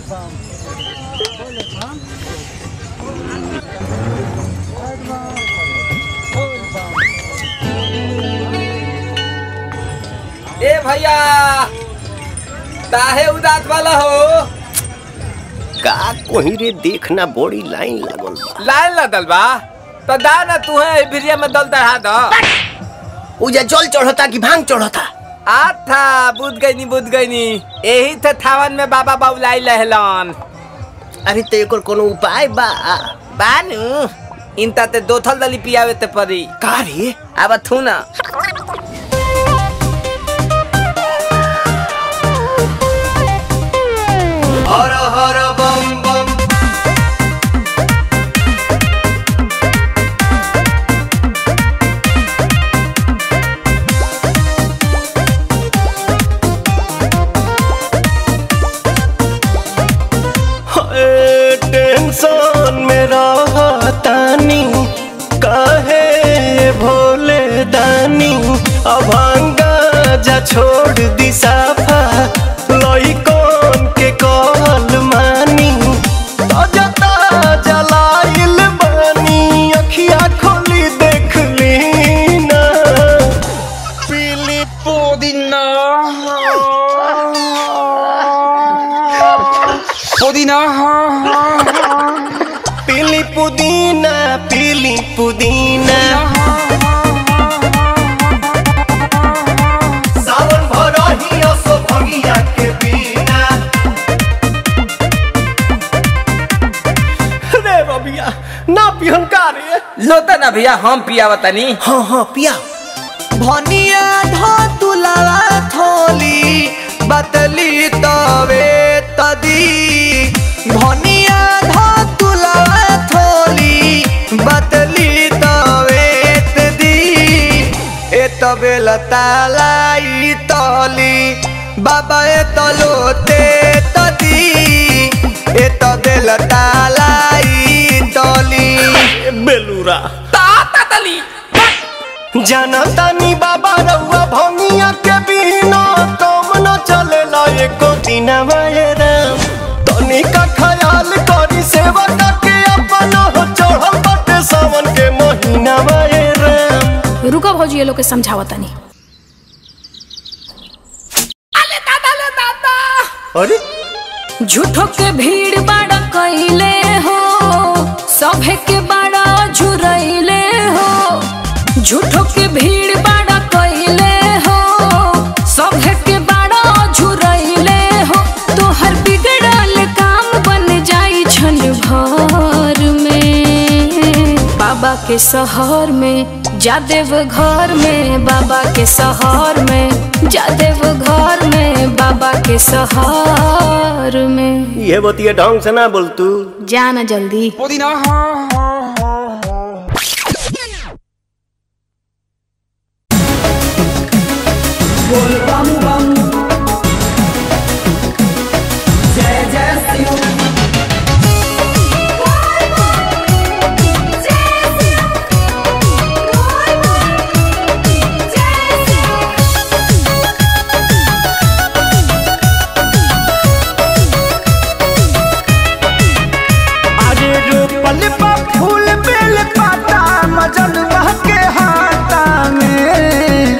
ए भैया काहे उदास वाला हो का कोही रे देखना बड़ी लाइन लागल बा लाइन लदल बा तो दा ना तू है भिरिया में दल चढ़ा दो उजा जल चढ़ता कि भांग चढ़ता आथा बुझ गई नी बुझ गई नी यही थे थावन में बाबा बाबुलाई लहलन अरे तो एकर कोनो उपाय बा बानू इनता ते दो थल दली पियावे ते परी का रे अब थू ना हर हर बम बम हाय, टेंशन में रहतानी काहे भोले दानी अभांगा जा छोड़ दी साफा लइकन के कहल मानी ताजा ताजा लाइल बानी अखिया खोली देख ली ना पीली पुदीना पुदीना पीली पुदीना पीली पुदीना सावन भरही असो भगिया के बिना रे बबिया ना पिहन का रे लोता ना भैया हम पियावा तनी हाँ हाँ पिया भनिया धो तुलावा थोली बतली तवे तदी भनिया धो तुलावा थोली बतली तवे तदी ए तबे लतालाई तली बाबा ए तलोते तदी ए तबे लतालाई तली बेलूरा ताता तली जानतानी बाबा रउआ भंगिया के बिना तुम न चलेला एको दिन राम तनी का ख्याल करी सेवा के अपन हो चढ़ल बाटे सावन के महीना राम रुको भौजी ये लोग के समझावा तनी अरे झूठो के भीड़ बाड़ा कैले हो सभे के बाड़ा झुरैले हो झूठो के भीड़ बाड़ा कैले हो सभे के बाड़ा झुरैले हो तोहर बिगड़ल काम बन जाई छन भर में बाबा के शहर में जादेव घर में बाबा के शहर में जादेव घर में बाबा के शहर में ये बतिया ढंग से ना बोल तू जाना जल्दी पुदीना अरे रोपल बा फूल बेल पाता मजन के हाथा में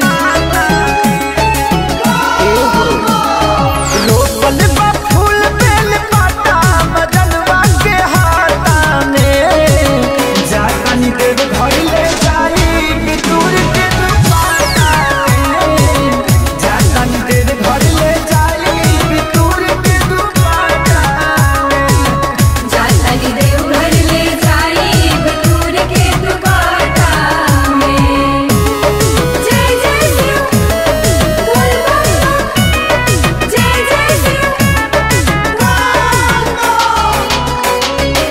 रोपल बा फूल बेल पाता मजन के हाथा में जानी देव घर ले जाई बितूर के दुपाटा में जानी देव घर ले जाई बितूर के दुपाटा में जाताली देवघर ले जाई बटूर के दुपाटा में जय जय शिव बोल बम बम जय जय शिव बोल बम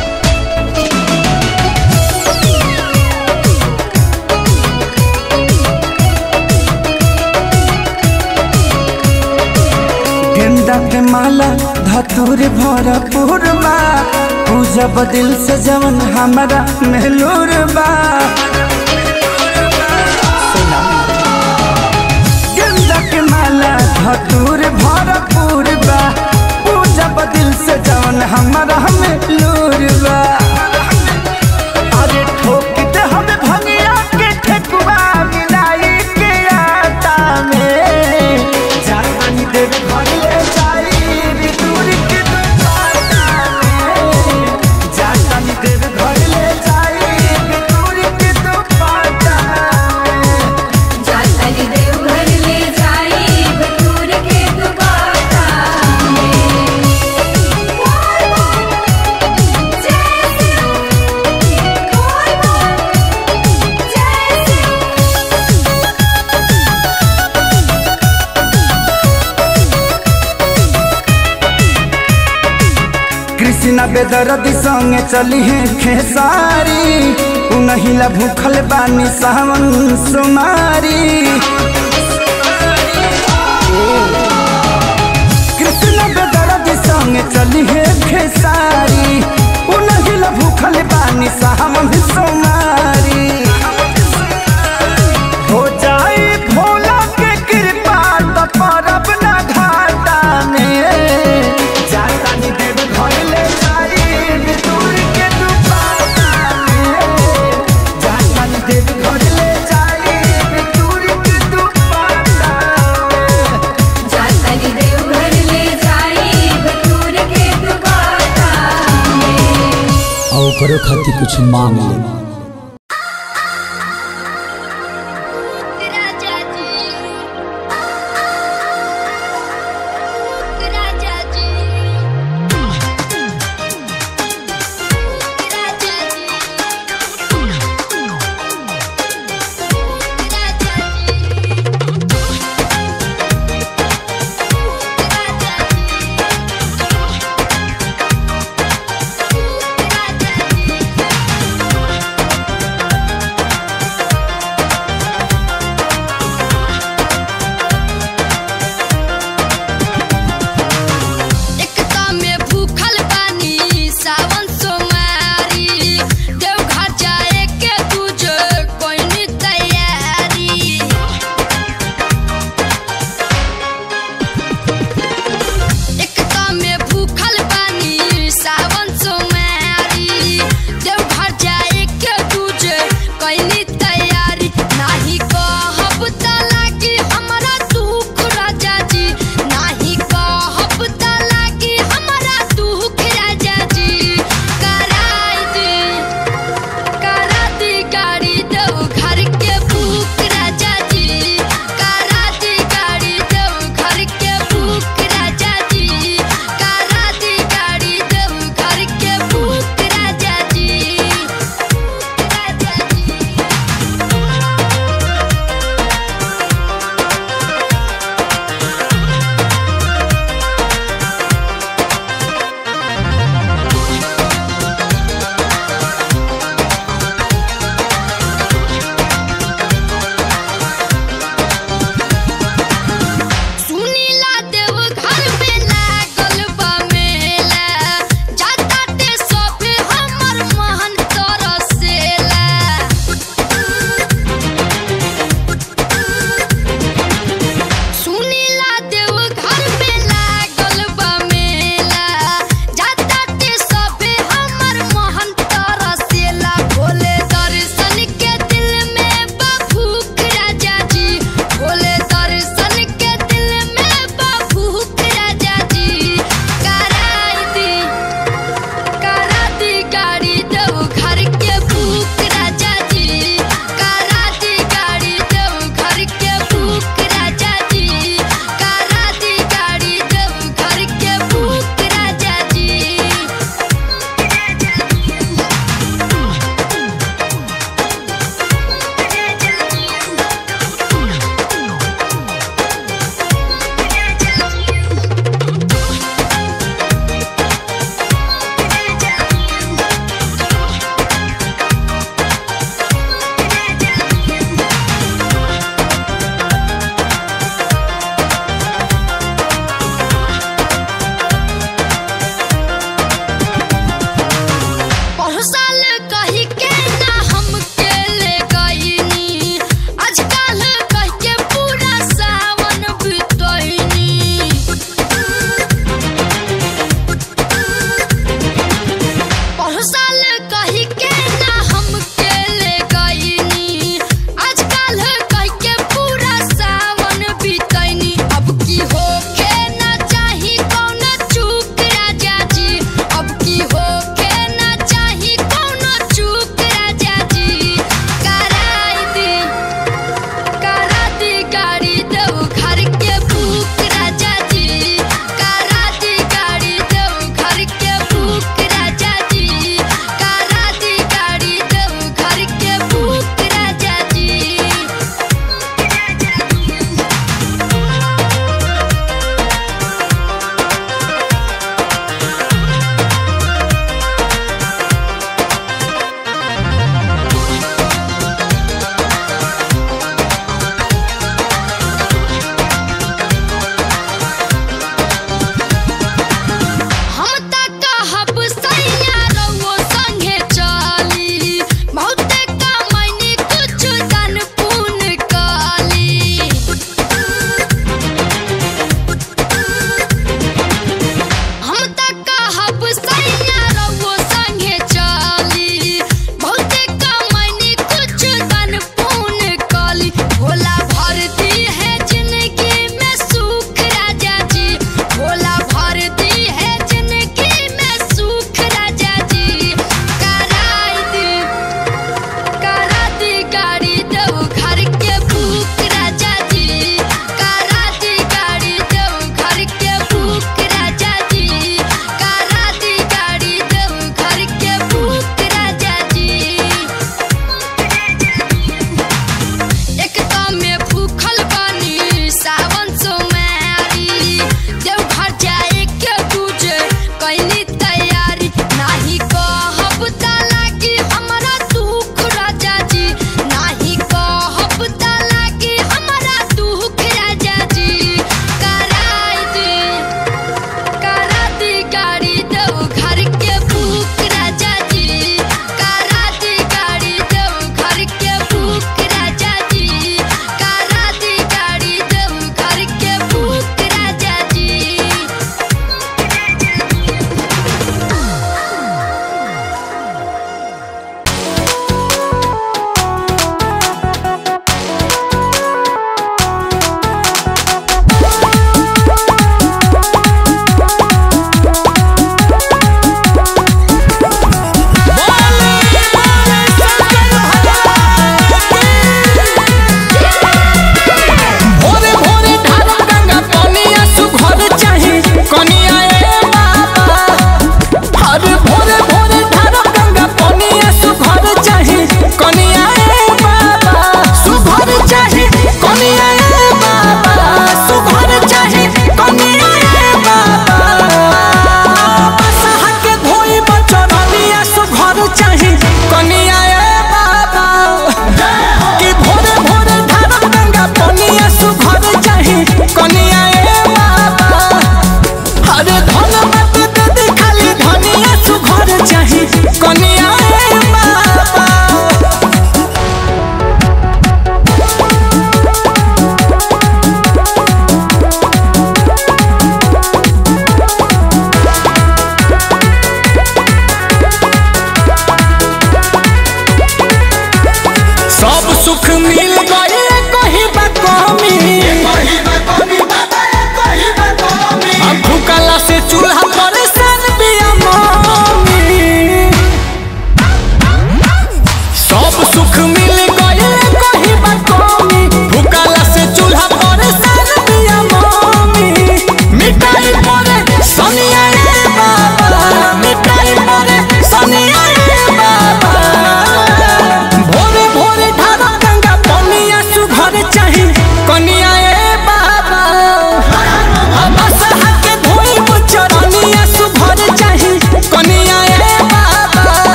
गेंदा के माला धतूर भरपूर बा पूजब दिल से जवन हमारा मेहलूर बा गेंदा के माला धतूर भरपूर बा पूजब दिल कृष्णा बेदरदी संगे चली है खेसारी उनहिला भूखल बानी सावन सुमारी कृष्णा बेदरदी संगे चली है खेसारी उनहिला भूखल बानी सावन सुमारी हो जाए भोला के कृपा तो परब ना घाटा में जाता नी देव घर ले जाई दूर के दुपाटा में जाता नी देव घर ले जाई दूर के दुपाटा में जातली देव घर ले जाई बटूर के दुकाटा में और करो खातिर कुछ मांग ले राजा जी राजा जी राजा जी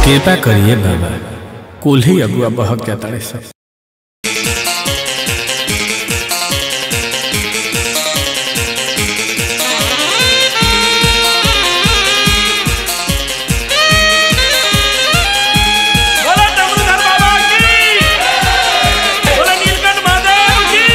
कृपा करिए बाबा कुल ही अगुआ बहक जाता है सब बोला डमरूधर बाबा की बोला नीलकंठ महादेव की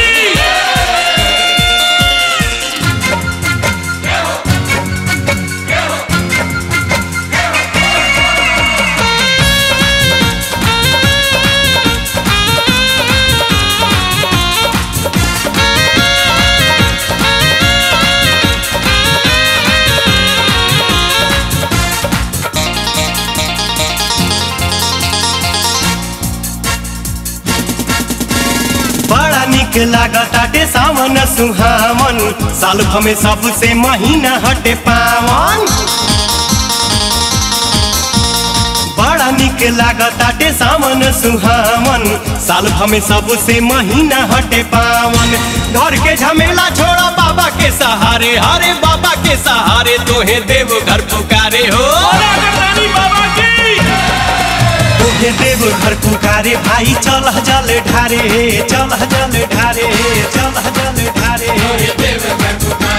बड़ा निक लागताटे सावन सुहावन साल भमे सबसे महीना हटे पावन बड़ा निक लागताटे सावन सुहावन साल भमे सबसे महीना हटे पावन घर के झमेला छोड़ा बाबा के सहारे हरे बाबा के सहारे तोहे देव घर पुकारे हो बोला करदानी बाबा की तोहे देव घर पुकारे भाई चल जल ढारे चल जल ढारे चल जल ढारे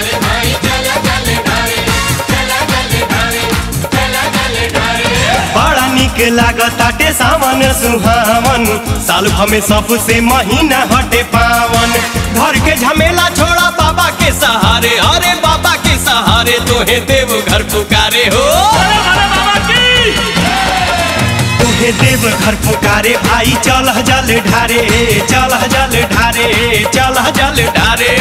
बड़ा निक लागताटे सावन सुहावन साल भमे सबसे महीना हटे पावन घर के झमेला छोड़ा बाबा के सहारे अरे बाबा के सहारे तोहे देव घर पुकारे हो बोला भोले बाबा की तोहे देव घर पुकारे भाई चल जल ढारे चल जल ढारे चल जल ढारे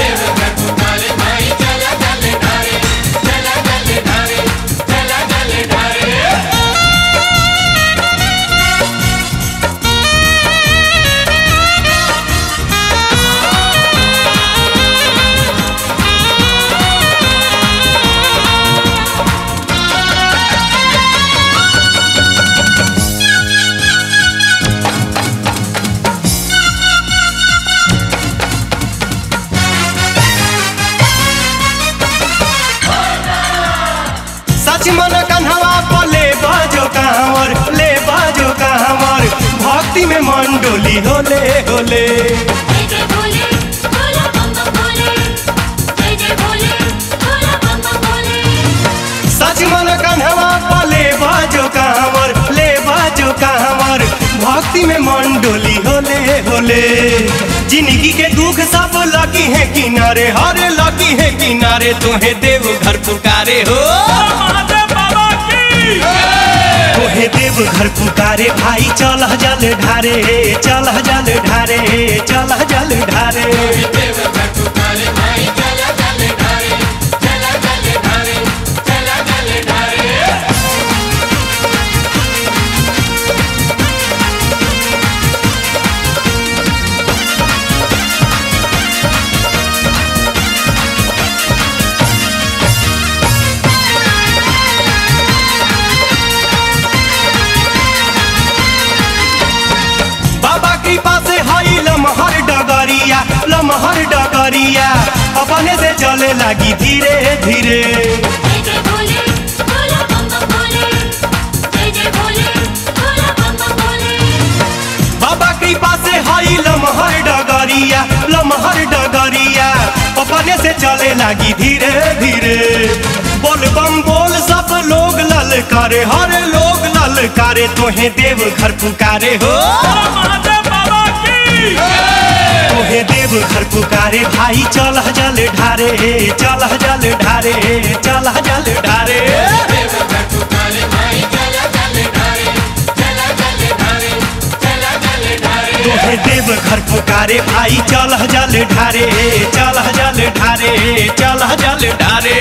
सच मन कन्हवा पर ले बाजो कांवर ले बाजो कांवर भक्ति में मन डोली होले होले जय जय भोले भोला बम बम भोले जय जय भोले भोला बम बम भोले सच मन कन्हवा पर ले बाजो कांवर ले बाजो कांवर भक्ति में मन डोली होले होले जिंदगी के दुख सब लगी है किनारे हरे लगी है किनारे तुम्हें देव घर पुकारे हो महादेव बाबा की तोहे देव घर पुकारे भाई चल जल ढारे चल जल ढारे चल जल ढारे बाबा कृपा से हई लमहर डगरिया लमहर डगरिया अपने से चले लगी धीरे धीरे जय जय भोले भोला बम बम भोले जय जय भोले भोला बम बम भोले बाबा कृपा से हई लमहर डगरिया लमहर डगरिया अपने से चले लगी धीरे धीरे बोल बम बोल सब लोग ललकारे हर लोग ललकारे तोहे देव घर पुकारे हो बोला महादेव बाबा की तोहे देव घर पुकारे भाई चल जल ढारे चल जल ढारे चल जल ढारे तोहे देव घर पुकारे भाई चल जल ढारे चल जल ढारे चल जल ढारे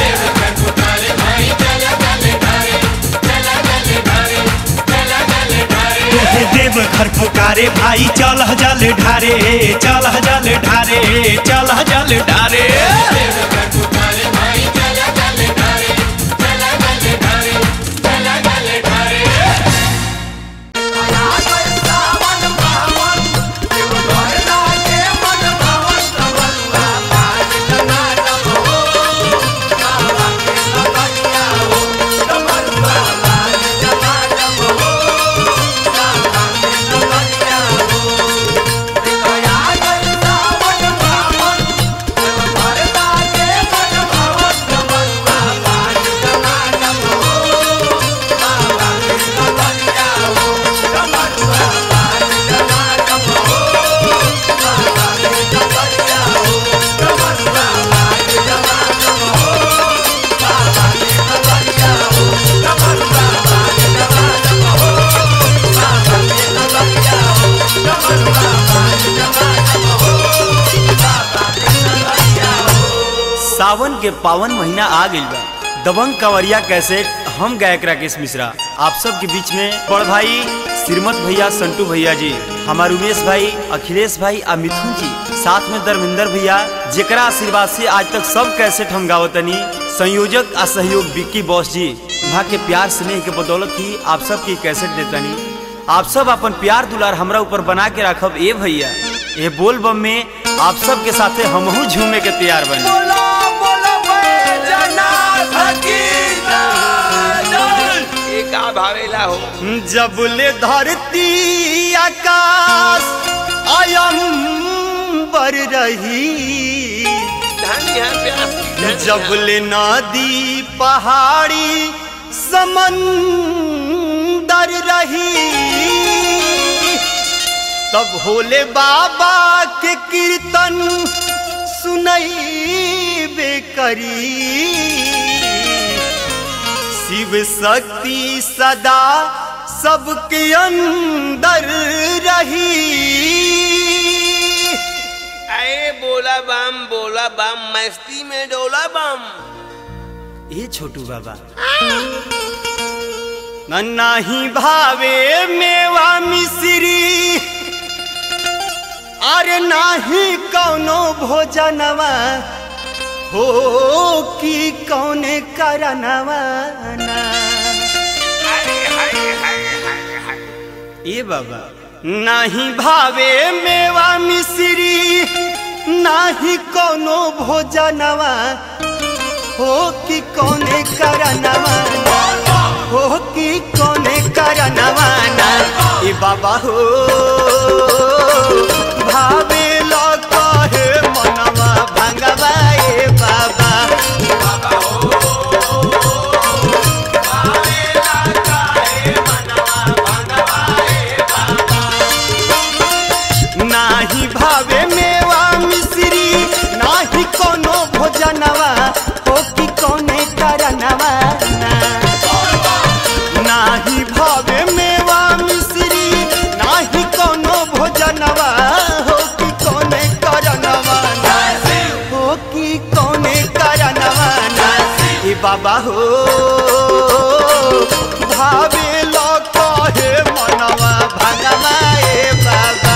तोहे देव घर पुकारे भाई चल जल ढारे चल जल ढारे चल जल ढारे Bye. सावन के पावन महीना आ गइल बा दबंग कंवरिया कैसेट हम गायक राकेश मिश्रा आप सब के बीच में बड़ भाई श्रीमत भैया संटू भैया जी हमार उमेश भाई अखिलेश भाई आ मिथुन जी साथ में धर्मेंद्र भैया जेकरा आशीर्वाद से आज तक सब कैसेट हम गावतनी संयोजक आ सहयोग विक्की बॉस जी वहाँ के प्यार स्नेह के बदौलत ही आप सब की कैसेट देतनी आप सब अपन प्यार दुलार हमरा ऊपर बना के रखब ए भैया ए बोल बम में आप सब के साथे हमहू झूमे के तैयार बनी बोलो बोलो बैजनाथ की जय ये का भावेला हो जबले धरती आकाश अयंबर रही धनी है प्यासी धनी है। जबले नदी पहाड़ी समंदर रही तब भोले बाबा के कीर्तन सुनई करी शिव शक्ति सदा सबके अंदर रही अरे बोला बम बोला बम मस्ती में डोला बम ये छोटू बाबा नाही भावे मेवा मिश्री अरे नाही कौनो भोजनवा हो कि कौने करनवा ना ए बाबा नाही भावे मेवा मिश्री नाही कोनो भोजनवा हो कि कोने करनवा हो कि कोने करनवा ना ए बाबा हो भावे लो कहे मनवा भंगवा ए बाबा नाही भावे मेवा मिश्री नाही कोनो भोजनवा हो कि कोने करनवा ना। नाही भावे मेवा मिश्री नाही कोनो भोजनवा हो कि कोने करनवा ना। हो कि कोने करनवा ना। ए बाबा हो भावे लो कहे मनवा भगवा ए बाबा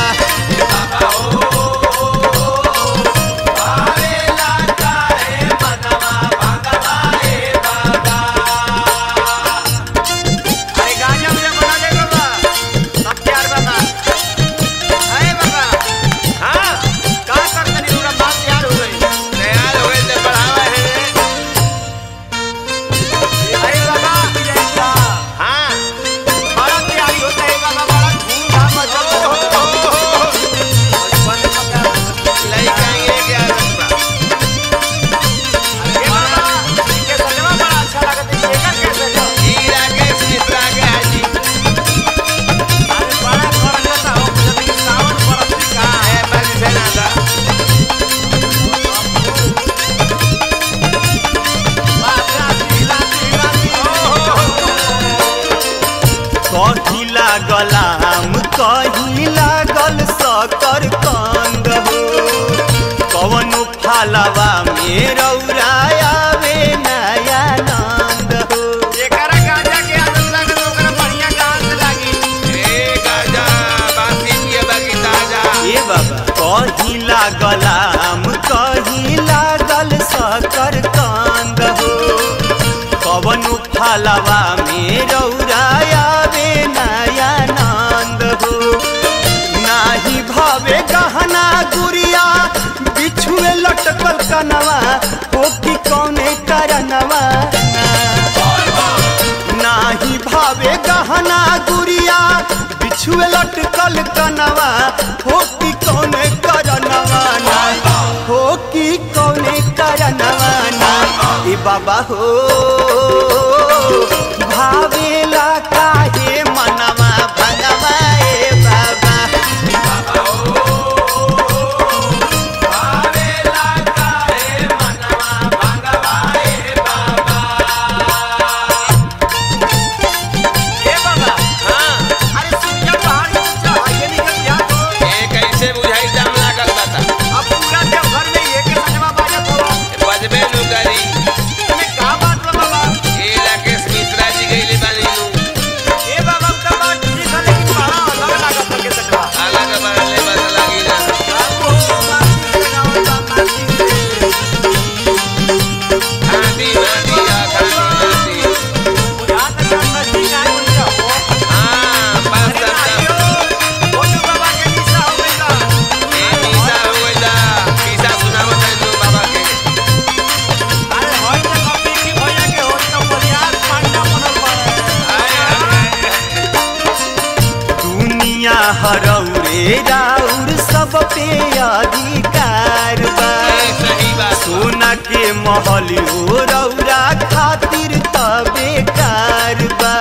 अरे गाजा मुझे बना दे बाबा सब प्यार बाबा अरे बाबा हाँ का कर तनी पूरा बात तैयार हो गई तैयार हो गई तो बढ़ावा है अरे बाबा हाँ बड़ा तैयारी होता है बाबा बड़ा धूमधाम मचा लड़का ये क्या बाबा अरे बाबा इनके सजवा बड़ा अच्छा लगता है ये का कैसे जो हीरा के मिश्रा के हाजी अरे बड़ा खर्चा हो लेकिन सावन बरस का है बल से ना था कही लागल आम कही लागल सकर कंद हो कवन फालवा में रौरायावे नया नंद हो एकरा गाजा के आदत लागल ओकरा बढ़िया डांस लागी ए गाजा बासी पिए बाकी ताजा ए बाबा कही लागल आम कही लागल सकर कंद हो कवन फालवा में रौरायावे नया नंद हो नाही भावे गहना गुड़िया बिछुए लटकल कनवा हो कि कौने करनवा नाही भावे गहना गुड़िया बिछुए लटकल कनवा हो कि कौने करनवा ना हो कि कौने करनवा ना ए बाबा हो भावेला काहे मनवा भगवा ए बाबा ए बाबा हां अरे सुनिया पहाड़ी पे चढ़ाइए निकल गया तो ए कैसे बुझाई जाम लागल बता अब पूरा देवघर में ये के सजवा बाजत हो बजबे नु रे राउर सब पे अधिकार बा सही बात सोना के महल हो रौरा खातिर तबे कार बा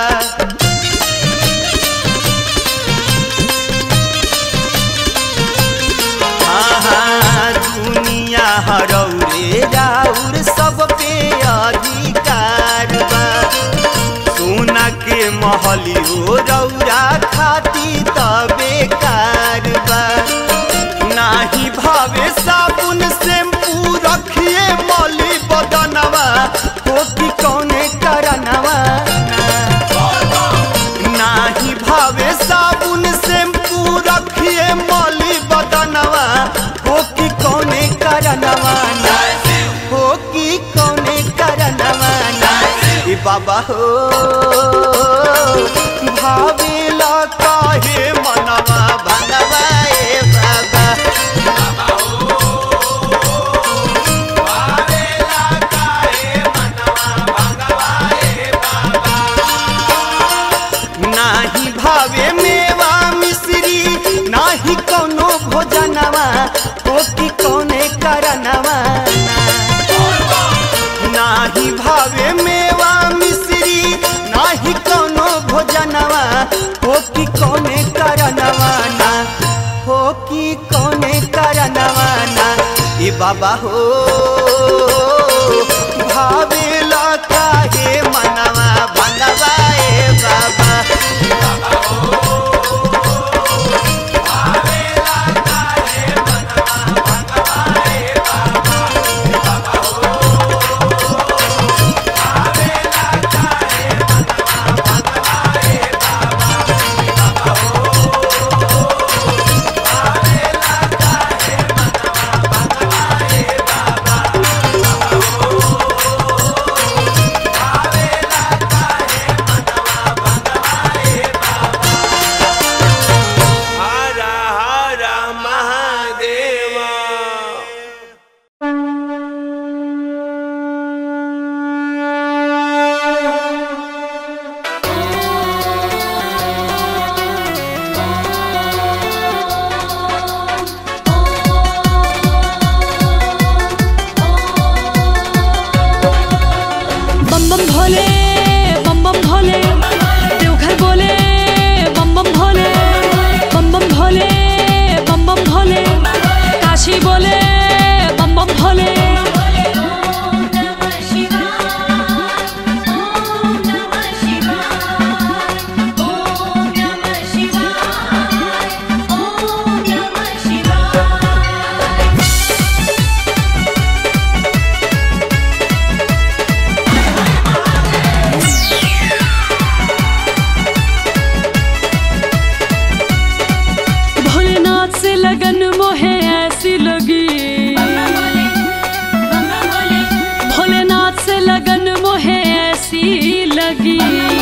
आहा, दुनिया हरौरे राउर सब पे अधिकार बा सोना के महली हो रौरा खाती तबे कारबा नाही भावे साबुन शैम्पू रखिए मौली बदनवा हो कि कौने करनवा नाही भावे साबुन शैम्पू रखिए मौली बदनवा हो कि कौने करनवा ना हो कि कौने करनवा ना ए बाबा हो भावेला काहे मनवा भनवा ए बाबा नाही भावे मेवा मिश्री नाही कोनो भोजनवा ओ की कोने करनवा नाही भावे मेवा मिश्री नाही कोनो भोजनवा हो की कोने करनवा ना हो की कोने करनवा ना ए बाबा हो भावेला काहे मनवा भनवा ए बाबा हर हर महादेव बम बम भोले बम बम भोले देवघर बोले बम बम भोले बम बम भोले बम बम भोले काशी बोले बम बम भोले ओम नमः शिवाय ओम नमः शिवाय ओम नमः शिवाय ओम नमः शिवाय भोलेनाथ से लगन मोहे ऐसी लगी भोलेनाथ से लगन मोहे ऐसी लगी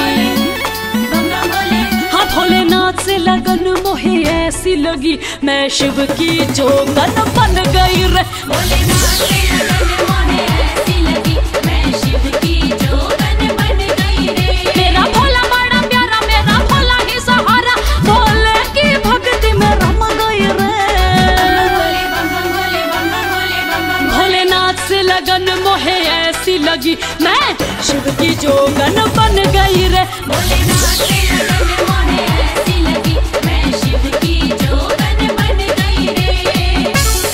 हाँ भोलेनाथ से लगन मोहे ऐसी लगी मैं शिव की जोगन बन गई रे भोलेनाथ से लगन मोहे ऐसी लगी मैं शिव की जोगन बन गई रे मेरा भोला बड़ा प्यारा मेरा भोला ही सहारा भोले की भक्ति में रम गई रे भोले बम बम भोले बम बम भोले बम बम भोलेनाथ से लगन मोहे ऐसी लगी मैं शिव की जोगन बन गई रे भोलेनाथ से लगन मोहे ऐसी लगी मैं शिव की जोगन बन गई रे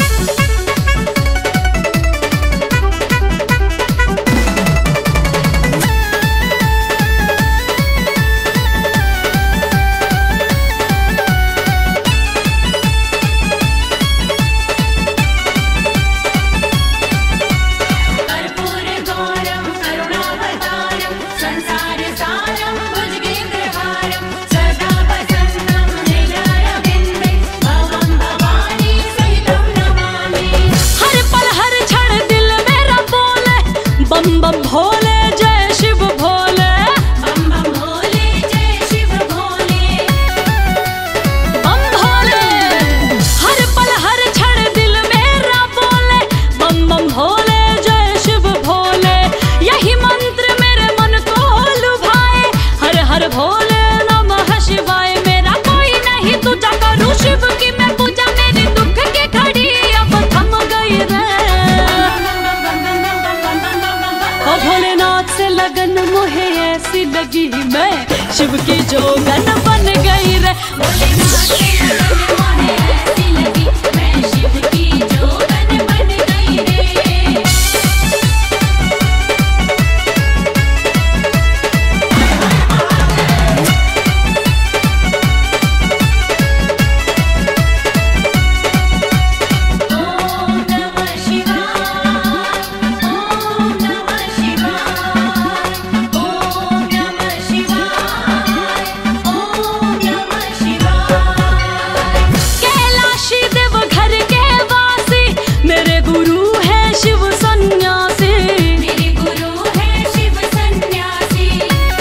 कर्पूर गौरम करुणावतारम संसार सारम भुजगेन्द्रहारम लगी मैं शिव की जोगन बन गई रे भोलेनाथ के लगन मोहे ऐसी लगी मैं शिव की जोगन बन गई रे ओम नमः शिवाय ओम नमः शिवाय ओम नमः शिवाय ओम नमः शिवाय कैलाशी देव घर के वासी मेरे गुरु है शिव सन्यासी मेरे गुरु है शिव सन्यासी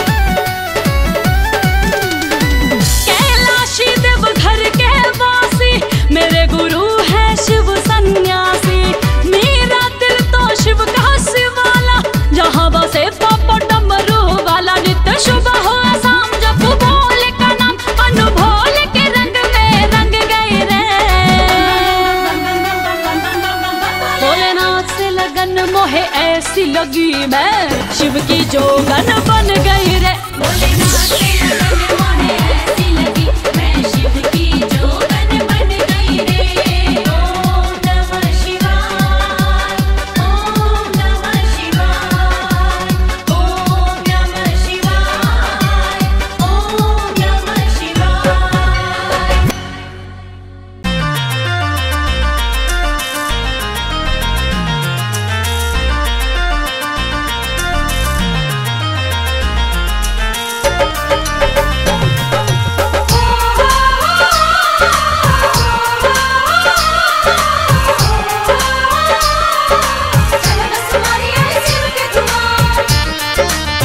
कैलाशी देव घर के वासी मेरे गुरु है शिव सन्यासी मेरा दिल तो शिव का शिवाला जहाँ बसे पापा डमरू वाला नित्य शुभ हो शाम जब भोल का नाम अनुभोल के रंग में रंग गए रे भोलेनाथ से लगन मोहे ऐसी लगी मैं शिव की जोगन बन गई रे भोलेनाथ के लगन मोहे ऐसी लगी मैं शिव की जोगन बन गई रे ओम नमः शिवाय ओम नमः शिवाय ओम नमः शिवाय ओम नमः शिवाय चल बस मारी आई शिव के तुम्हार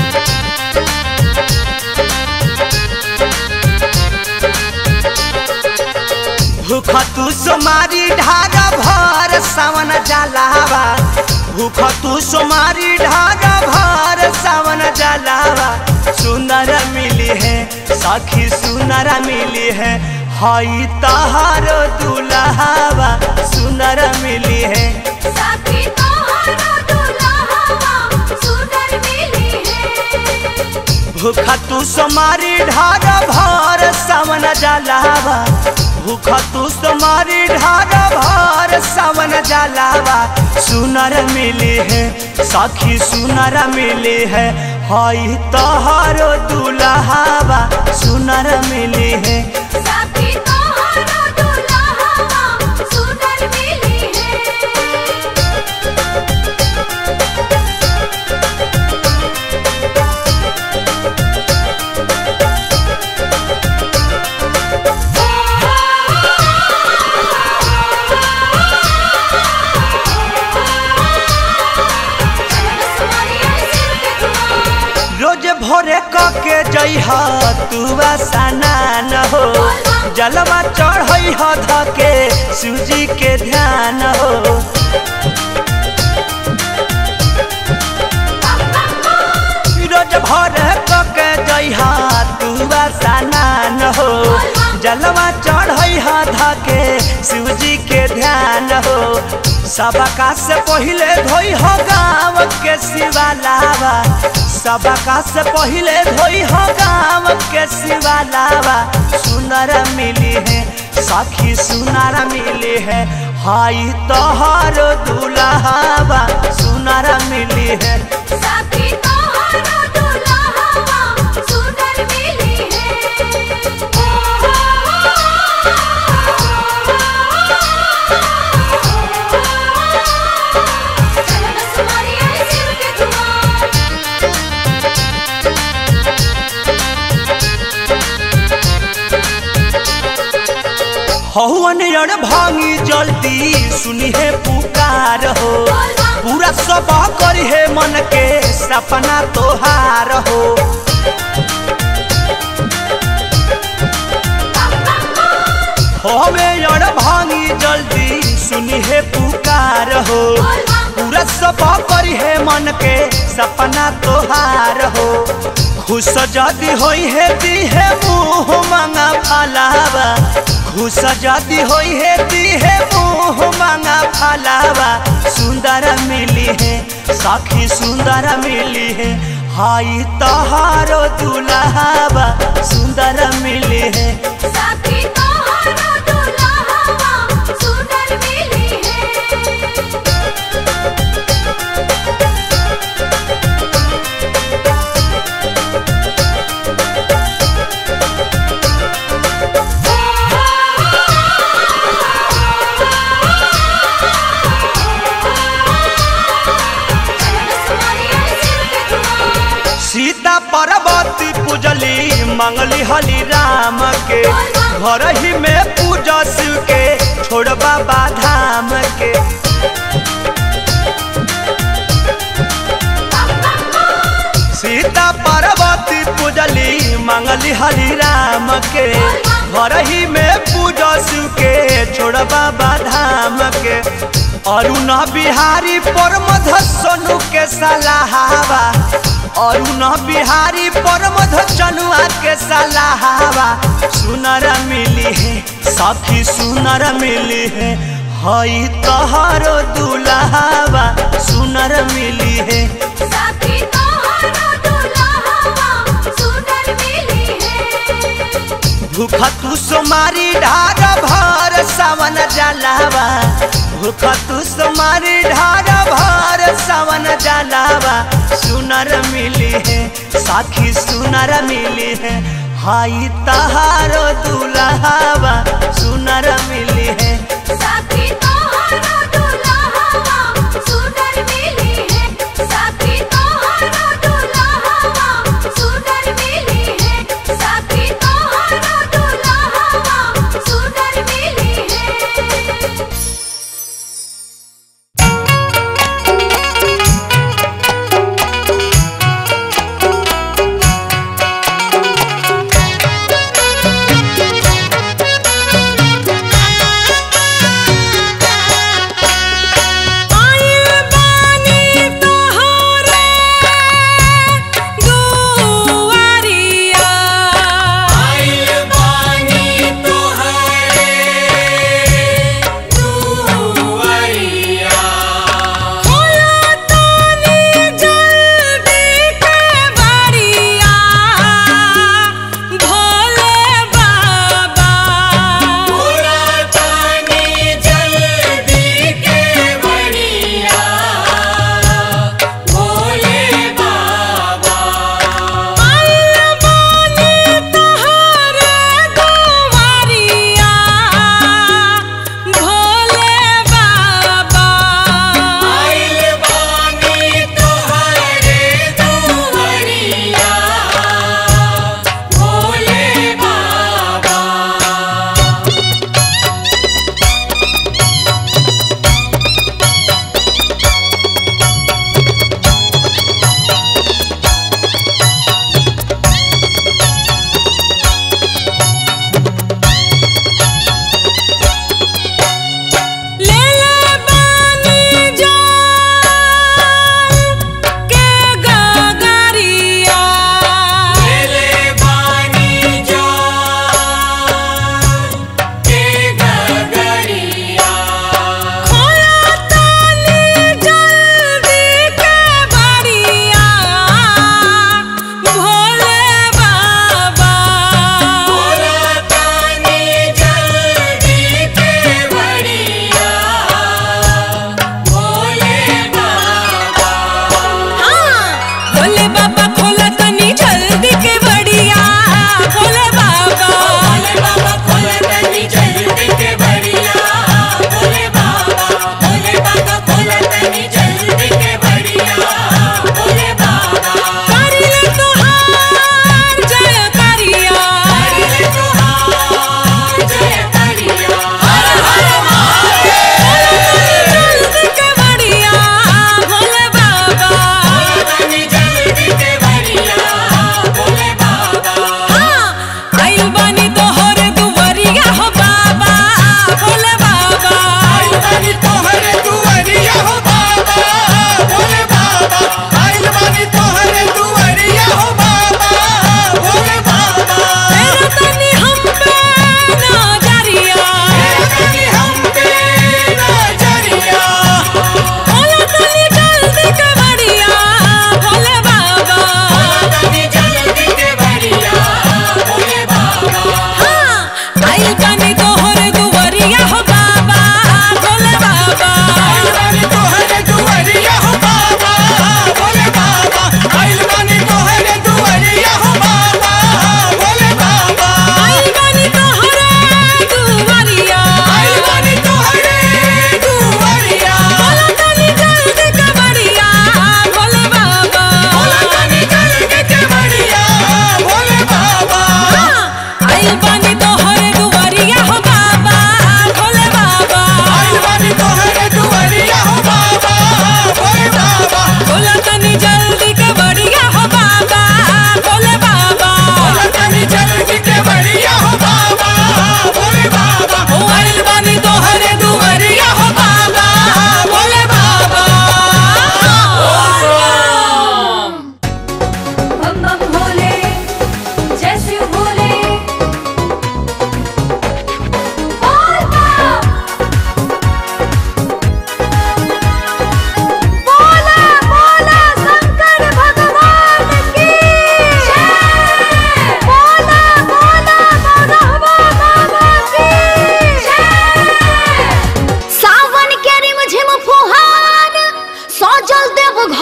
भूख तू सोमारी ढार भर सावन जलावा भूख तू सोमारी ढार भर सावन जलावा सुनर मिली है सखी सुनर मिली है हई तहारो दुल्हावा सुनर मिली है साथी तोहरो दुल्हावा सुंदर मिली है भूख तू सोमारी ढार भर सावन जलावा भूख तू सोमारी ढार भर सावन जलावा सुनर मिली है सखी सुनर मिली है हई तहारो दुल्हावा सुनर मिली है साथी तोहरो दुल्हावा सुंदर मिली है चल बस मारी आई शिव के तुम्हार रोज भोरे कके जइह तू स्नान हो जलवा चढ़ई ह धके सूजी के ध्यान हो रोज भोरे कके जइह तू स्नान हो जलवा चढ़ई ह धके सूजी के ध्यान हो सबका से पहिले धोई हो गाँव के शिवालावा सबका से पहिले धोई हो गाँव के शिवालावा सुनर मिली है सखी सुनर मिली है हाई तोहर दुल्हावा सुनर मिली है साथी तोहरो दुल्हावा सुंदर मिली है चल बस मारी आई शिव के तुम्हार हवन रण भांगी जल्दी सुनी है पुकार हो पूरा सब करी है मन के सपना तोहार हो हवे रण भांगी जल्दी सुनी है पुकार हो पूरा सब करी है मन के सपना तोहार हो खुश जदी होई है दी है मुँह मांगा फलावा खुश जदी होई है दी है मुँह मांगा फलावा सुंदर मिली है सखी सुंदर मिली है हाई तहारो दुल्हावा सुंदर मिली है साथी तोहरा दुल्हावा सुंदर मिली है सीता पार्वती पूजली मंगली हली राम के घर ही में पूजा शिव के छोड़ बाबा धाम के सीता पार्वती पूजली मंगली हरि राम के घर ही में पूजा शिव के छोड़ बाबा धाम के अरुण बिहारी परमध सोनू के सलाहवा अरुण बिहारी परमध चनुआ के सलाहवा सुनर मिली है सखी सुनर मिली है हई तोहरो दुल्हावा सुनर मिली है साथी तोहरा दुल्हावा सुंदर मिली है भूख तू सोमारी ढार भर सावन जलावा भूख तू सोमारी ढार भर सावन जलावा सुनर मिली है साखी सुनर मिली है हाई तहारो दुल्हावा सुनर मिली है साथी तोहरा दुल्हावा सुंदर मिली है साथी तोहरा दुल्हावा सुंदर मिली है साथी तोहरा दुल्हावा सुंदर मिली है Thank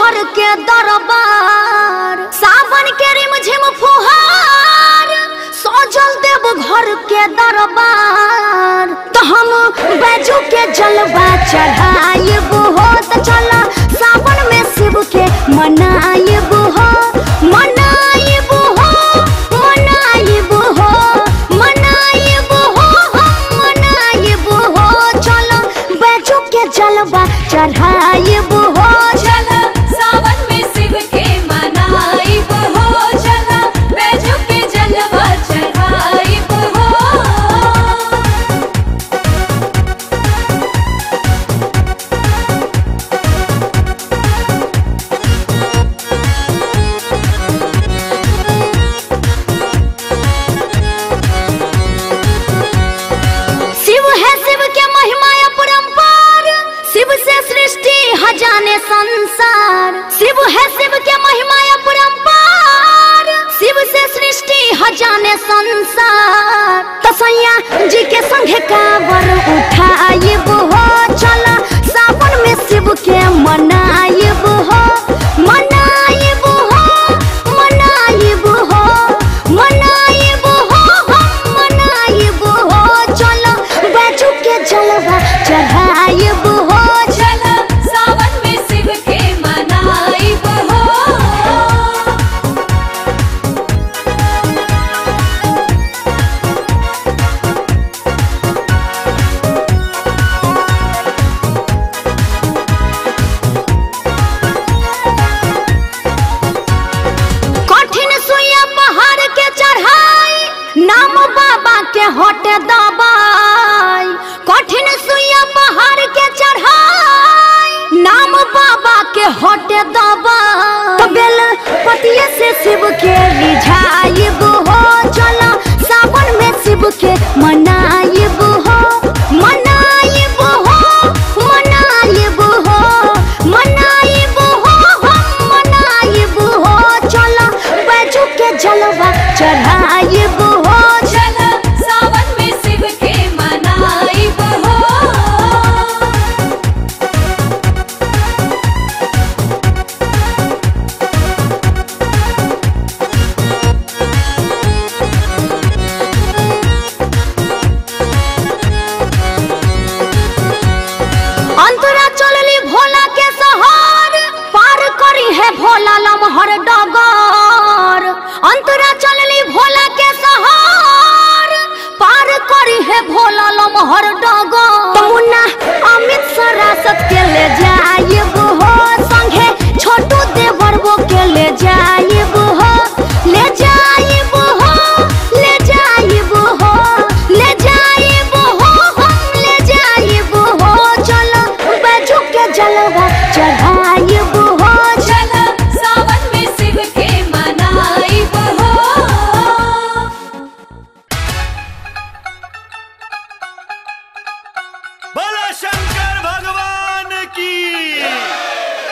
घर के दरबार सावन के रिमझिम फुहार सजल देव घर के दरबार तो हम बैजू के जलवा चढ़ाइब हो तो चल सावन में शिव के मनाइब हो मनाइब हो मनाइब हो मनाइब हो हम मनाइब हो चल बैजू के जलवा चढ़ाइब हो चल सावन में शिव के मनाइब हो चल बैजू के जलवा चढ़ाइब हो शिव है शिव के महिमा अपरंपार शिव से सृष्टि हजाने संसार शिव है शिव के महिमा अपरंपार शिव से सृष्टि हजाने संसार तसैया जी के संगे कावर उठाइब हो चल सावन में शिव के मनाइब हो मनाइब हो मनाइब हो मनाइब हो हम मनाइब हो चल बैजू के जलवा चढ़ाइब हो चल सावन में शिव के मनाइब हो कठिन सुइया पहाड़ के चढ़ाई नाम बाबा के होटे दबाई कठिन सुइया पहाड़ के चढ़ाई नाम बाबा के होटे दबाई तो बेल पतिये से शिव के रिझाइब हो चला सावन में शिव के मनाइब हो मनाइब हो मनाइब हो मनाइब हो हम मनाइब हो चला बैजू के जलवा चढ़ाइब हो चल सावन में शिव के मनाइब हो अंतरा चलली भोला के सहर पार करी है भोला लमहर डगर अंतरा चलली भोला के सहर पार करी है भोला लमहर डगर तमुन्ना अमित सरासत के ले जाइब हो संगे छोटू देवरबो के ले जाइब हो ले जाइब हो ले जाइब हो ले जाइब हो हम ले जाइब हो चलो बैजू के जलवा चढ़ाइब हो चल सावन में शिव के मनाइब हो बोलो शंकर भगवान की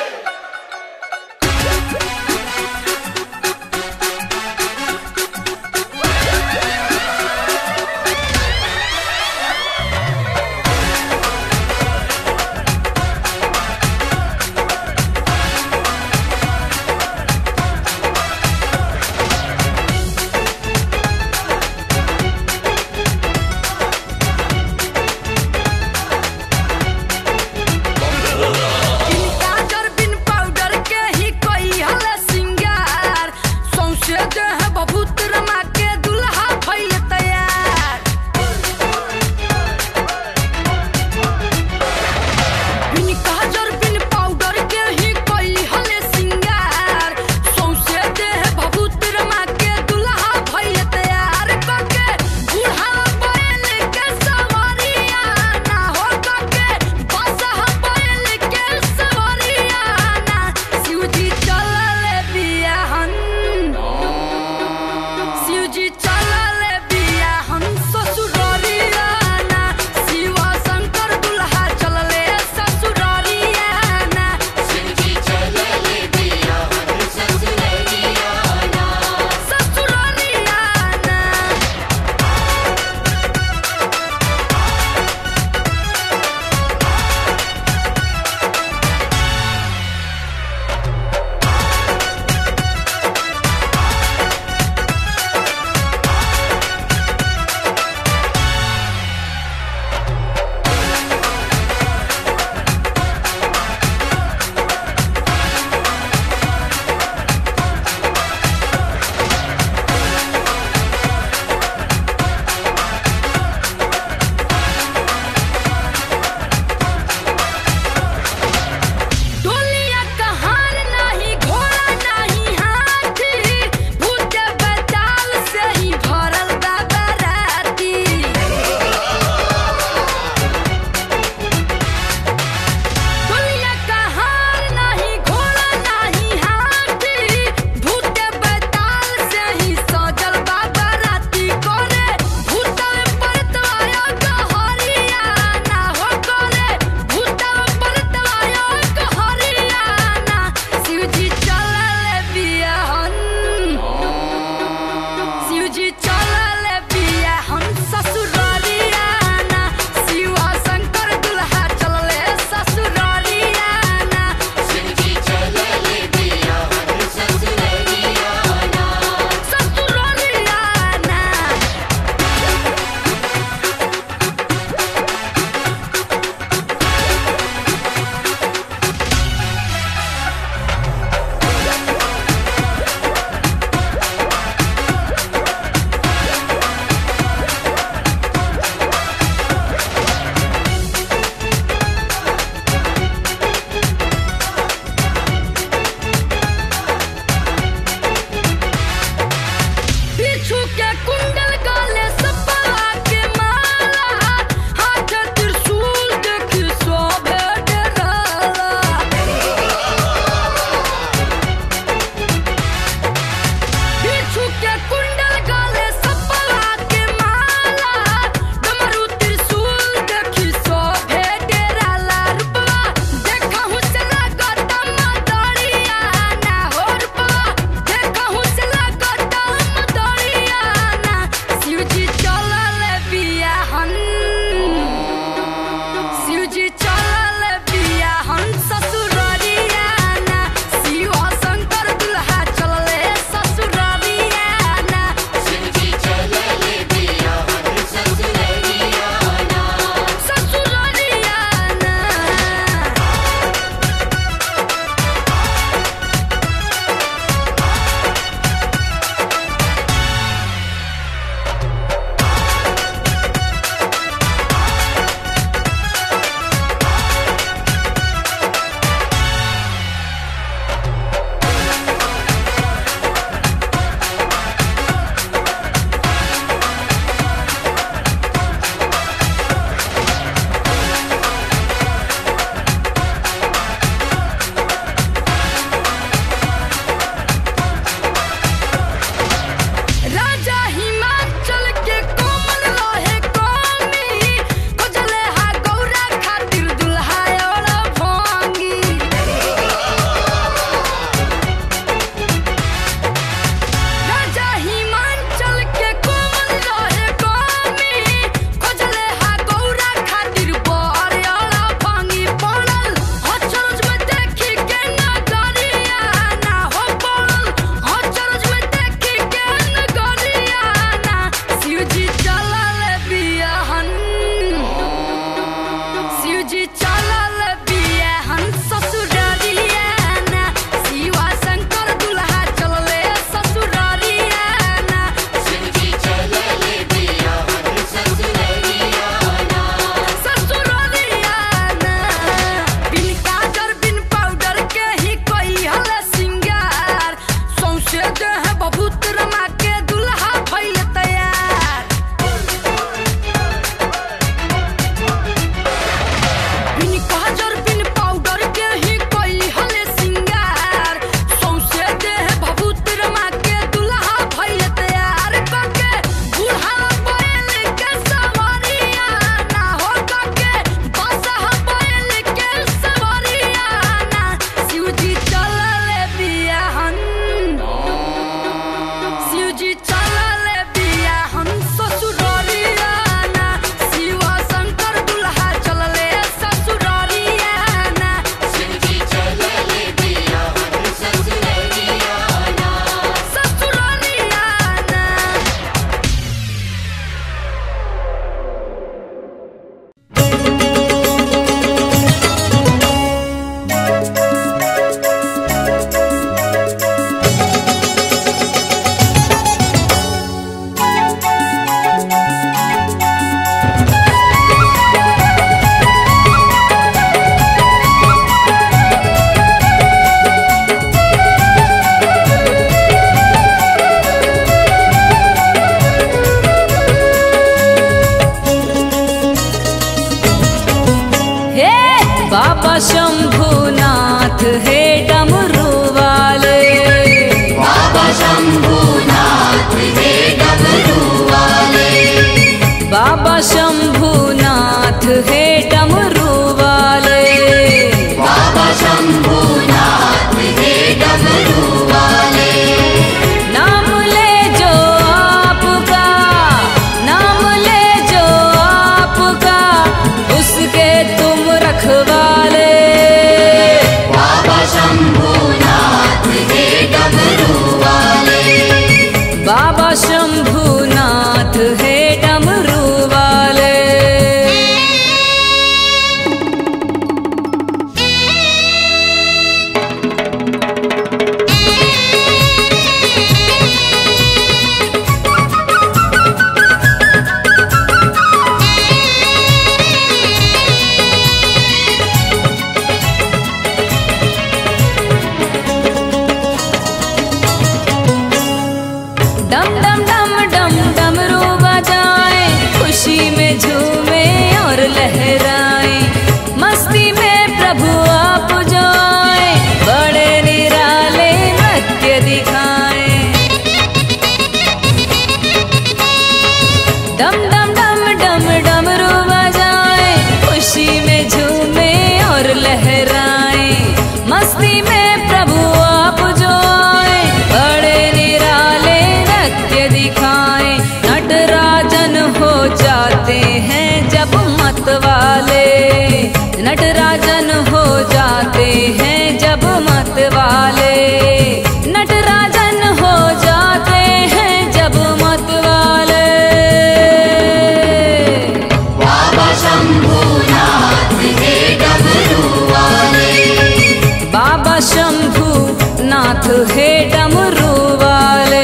नाथ है डमरू वाले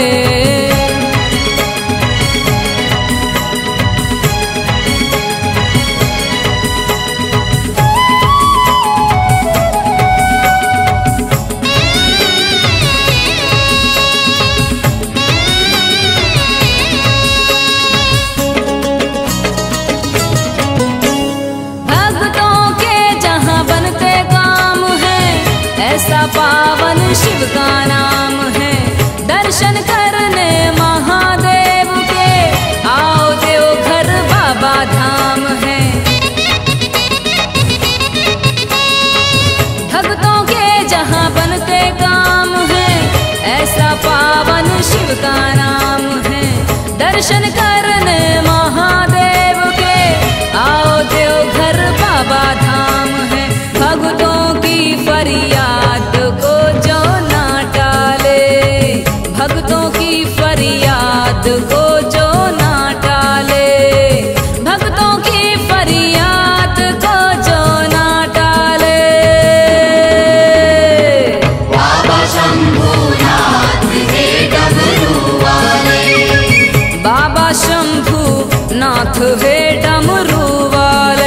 भक्तों के जहाँ बनते काम है ऐसा पावन शिव का नाम है दर्शन करने महादेव के आओ देव घर बाबा धाम है भक्तों के जहाँ बनते काम है ऐसा पावन शिव का नाम है दर्शन करने महादेव के आओ देव घर बाबा धाम है भक्तों की फरियाद को जो ना टाले भक्तों की फरियाद को जो ना टाले भक्तों की फरियाद को जो ना टाले बाबा शंभू नाथ है डमरू वाले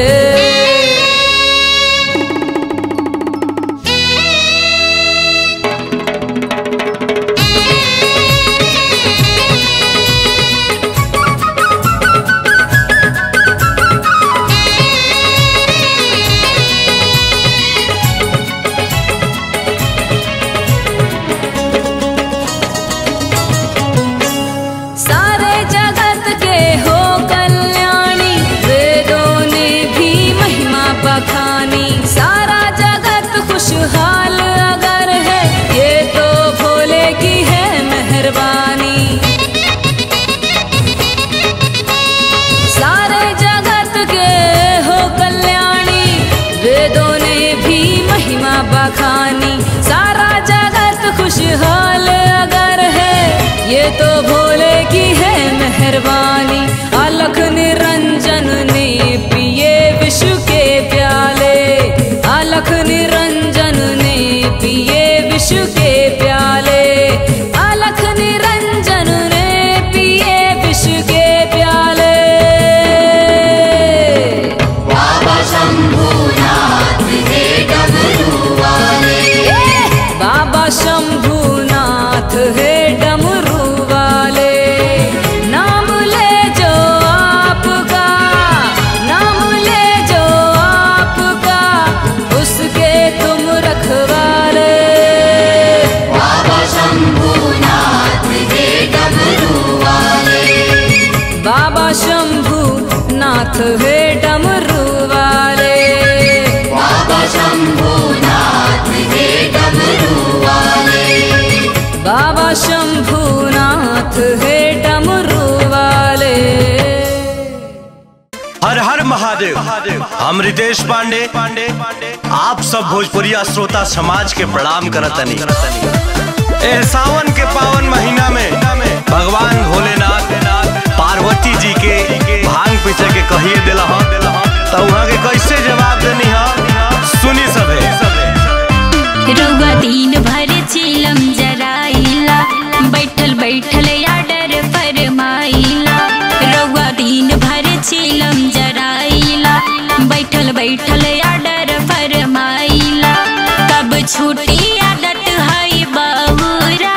सारे जगत के हो कल्याणी वेदों ने भी महिमा बखानी सारा जगत खुशहाल अगर है ये तो भोले की है मेहरबानी सारे जगत के हो कल्याणी वेदों ने भी महिमा बखानी सारा जगत खुशहाल अगर है ये तो भोले की है मेहरबानी अलख निरंजन ने पिए विश्व के प्याले अलख निरंजन ने पिए विश्व के प्याले अलख निरंजन ने पिए विश्व के प्याले बाबा शंभूनाथ है डमरू वाले नाम ले जो आपका नाम ले जो आपका उसके तुम रखवाले बाबा शंभू नाथ है डमरू वाले बाबा शंभूनाथ है डमरू वाले हर हर महादेव हम रितेश पांडे पांडे आप सब भोजपुरिया श्रोता समाज के प्रणाम करतनी ए सावन के पावन महीना में भगवान भोलेनाथ पार्वती जी के भांग पीछे के कहिए दिला तो वहाँ के कैसे जवाब देनी हम सुनी सबे रउआ दिन भर चिलम जराइला बैठल बैठल आडर फरमाइला रउआ दिन भर चिलम जराइला बैठल बैठल आडर फरमाइला कब छूटी आदत है बहुरा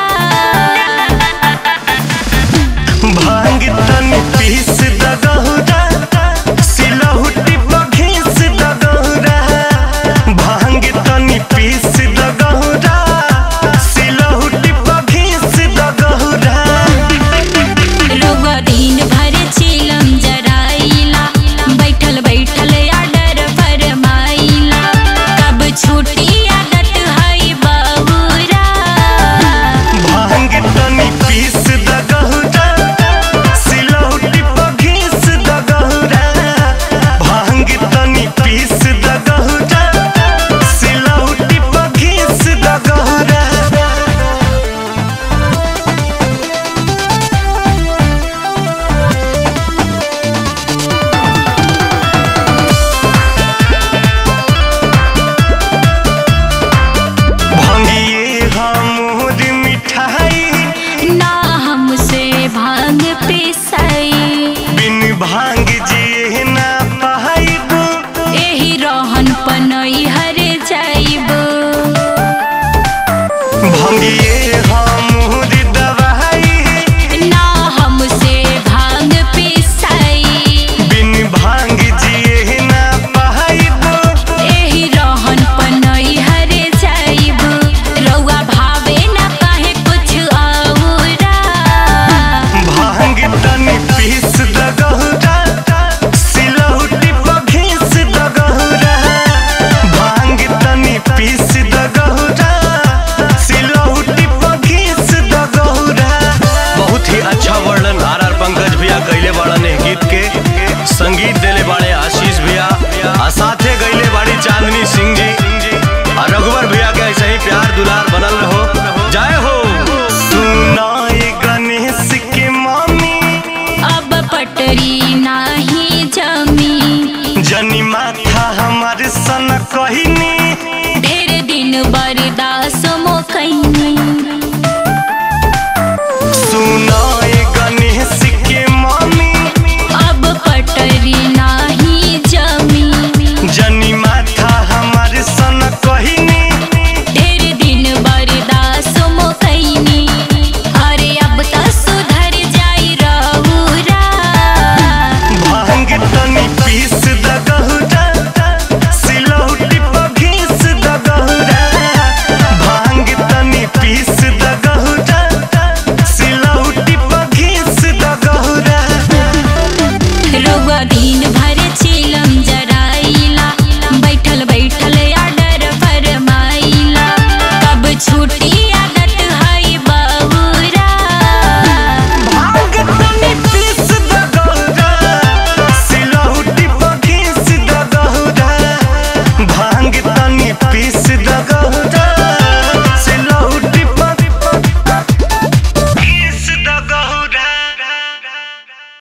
भांग तन पीस दगहुरा सिलहुटी बघीस दगहुरा भांग तन पीस दगहुरा भंगिए हा